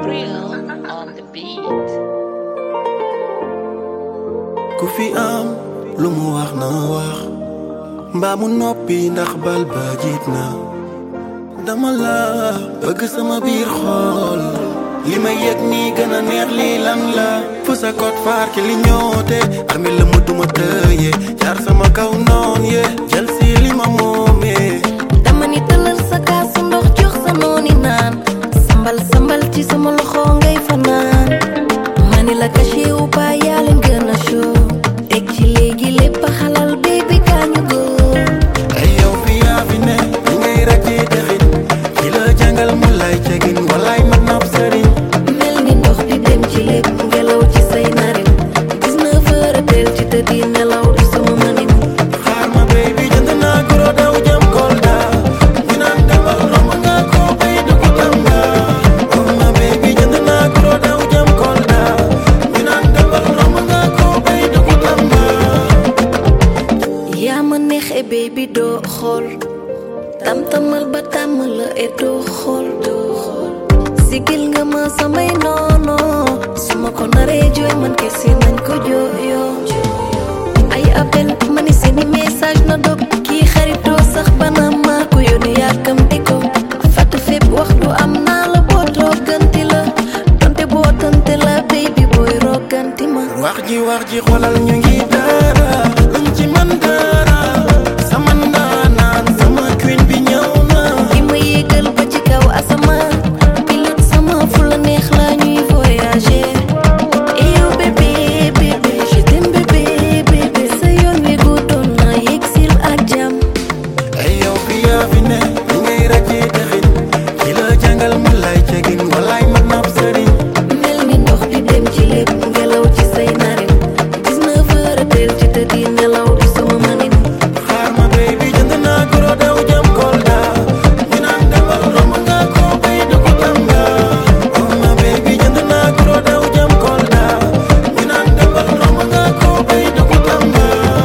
Real on the beat. ku fi am lu mu wax na wax mbaa mu noppi ndax bal ba jiit na dama la bëgg sama biir xool li ma yëg nii gën a neex lii lan la fu sa code faar ki li ñoote armi la mu duma tëye jaar sama kaw noon ye jël si li ma moomee dama ni tëlal sa kaasu ndox jox sa nooni naan sambal sambal ci sama loxo ngay fanaan mani la caché wu ba yaa leen gën a show teg ci léegi lépp a xalal baby gaañu góor ay yow fi yaa fi ne li ngay rajee dexin ki la jàngal mu lay cegin walaay man naab sëriñ mel ni ndox di dem ci lépp ngelaw ci say narin 19 heures teel ci tëddi nelaw di sama manin xaar ma baby jënd naa goro daw jëm Kolda ñu naan demal romb nga ko bay dugg Tamba oh ma baby jënd naa goro daw jëm Kolda ñu naan demal romb nga ko bay dugg Tamba yaa ma neex e baby doo xool tam-tamal ba tàmm la e doo xool doo xool sigil nga ma samay noono su ma ko naree jooy man kese nañ ko jooyoo ay appel ma ni seeni message na dog kii xaritoo sax bana maa ko yónni yàkkamti ko fàtt fépp wax du am naa la boo tooganti la donte boo tante la baby booy roganti ma wax ji wax ji xoolal ñu ngi dara luñ ci man dara sama ndaanaan sama queen bi ñëw na li ma yéegal ba ci kaw asamaan pilote sama fu la neex la ñuy voyager et yow bébé bébé je t'aime bébé bébé sa yoon wi guddoon na yegsil ak jàmm ay yow fi yaa fi ne li ngay rajee dexin ki la jàngal mu lay cegin walaay man naab sëriñ mel ni ndox di dem ci lépp ngelaw ci say narin 19 heures teel ci tëddi nelaw di sama manin xaar ma baby jënd naa goro daw jëm Kolda ñu naan demal romb nga ko bay dugg Tamba oh ma baby jënd naa goro daw jëm Kolda ñu naan demal romb nga ko bay dugg Tamba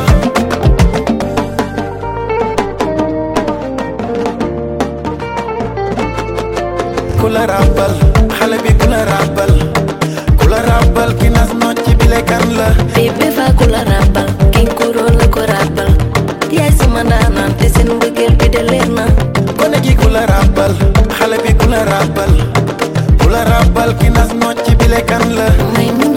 ku la ràbbal xale bi ku la ràbbal ku la ràbbal ki nas nocc bi le kan la bébé fa ku la ràbbal kiñ kuroo la ko ràbbal yaay sama ndaanaan te seen mbëggeel bi de leer na gone gi ku la ràbbal xale bi ku la ràbbal ku la ràbbal ki nas nocc bi le kan la may mu